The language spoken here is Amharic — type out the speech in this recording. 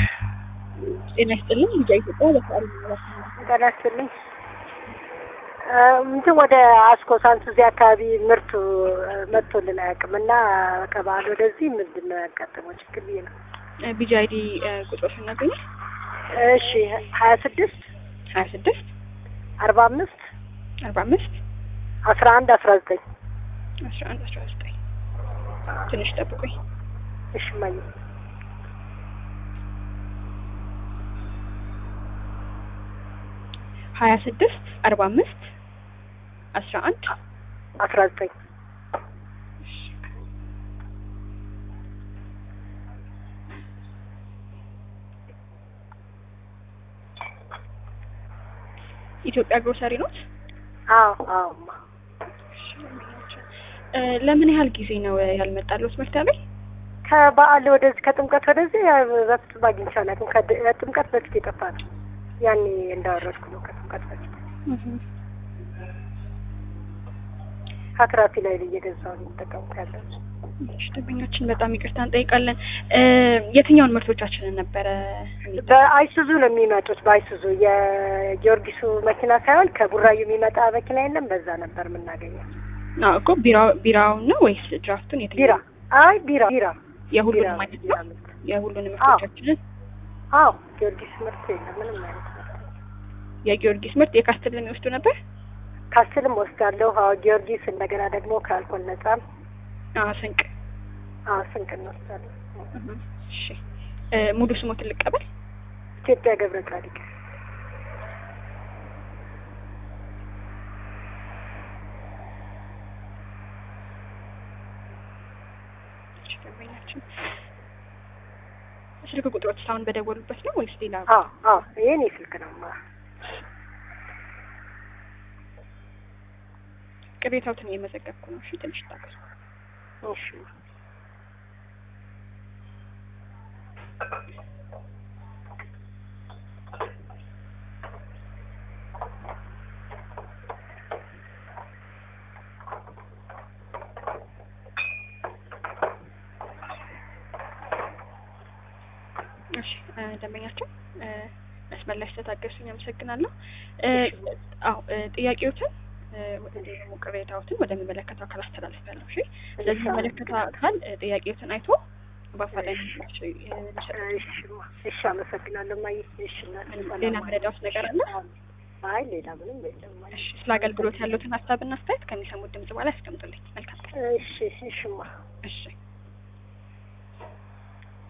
ጤና ይስጥልኝ። ልጃ ኢትዮጵያ ለፈጣሪ ጤና ይስጥልኝ። እንትን ወደ አስኮ ሳንሱዚ አካባቢ ምርቱ መጥቶልን አያውቅም እና ከበዓል ወደዚህ ምንድን ነው ያጋጠመው ችግር ብዬ ነው። ቢጂ አይዲ ቁጥሮች እናገኛል። እሺ ሀያ ስድስት ሀያ ስድስት አርባ አምስት አርባ አምስት አስራ አንድ አስራ ዘጠኝ አስራ አንድ አስራ ዘጠኝ ትንሽ ጠብቁኝ። እሺ እማዬ ሀያ ስድስት አርባ አምስት አስራ አንድ አስራ ዘጠኝ ኢትዮጵያ ግሮሰሪ ኖት። አዎ አዎ እማ ለምን ያህል ጊዜ ነው ያልመጣለት ምርት ላይ? ከበዓል ወደዚህ ከጥምቀት ወደዚህ በፍጹም አግኝቼ አላውቅም። ከጥምቀት በፊት የጠፋ ነው። ያኔ እንዳወረድኩ ነው ከጥምቀት በፊት አትራፊ ላይ እየገዛሁ ነው የምጠቀምኩ ያለው። ደንበኛችን በጣም ይቅርታ እንጠይቃለን። የትኛውን ምርቶቻችንን ነበረ? በአይሱዙ ነው የሚመጡት። በአይሱዙ የጊዮርጊሱ መኪና ሳይሆን ከቡራዩ የሚመጣ መኪና የለም። በዛ ነበር የምናገኘው። አዎ እኮ ቢራው ቢራውን ነው ወይስ ድራፍቱን? የትኛው? ቢራ አይ ቢራ ቢራ የሁሉንም አይነት ነው። የሁሉንም ምርቶቻችንን አዎ ጊዮርጊስ ምርት የለም ምንም አይነት ምርት የጊዮርጊስ ምርት የካስትልን የሚወስዱ ነበር። ካስትልም ወስዳለሁ። አዎ ጊዮርጊስ እንደገና ደግሞ ከአልኮል ነጻም አዎ ስንቅ አዎ ስንቅ እንወስዳለን። እሺ ሙሉ ስሞትን ልቀበል። ኢትዮጵያ ገብረ ጻድቅ ደንበኛችን ስልክ ቁጥሮች አሁን በደወሉበት ነው ወይስ ሌላ? አዎ አዎ ይሄን ስልክ ነው ማ ቅሬታዎትን እየመዘገብኩ ነው። እሺ ትንሽ ታገሱ። እሺ እሺ ደንበኛችን መስመር ላይ ስለታገሱኝ አመሰግናለሁ። አዎ ጥያቄዎችን ደግሞ ቅሬታዎትን ወደሚመለከተው አካል አስተላልፋለሁ። እሺ ስለዚህ የሚመለከተው አካል ጥያቄዎትን አይቶ በአፋጣኝ ምላሽ እሺ አመሰግናለሁ። ማየ እሺ ሌላ መረዳት ነገር አለ? አይ ሌላ ምንም የለም። እሺ ስለ አገልግሎት ያሉትን ሀሳብና አስተያየት ከሚሰሙት ድምጽ በኋላ ያስቀምጡልኝ። መልካም ቀን። እሺ እሺማ እሺ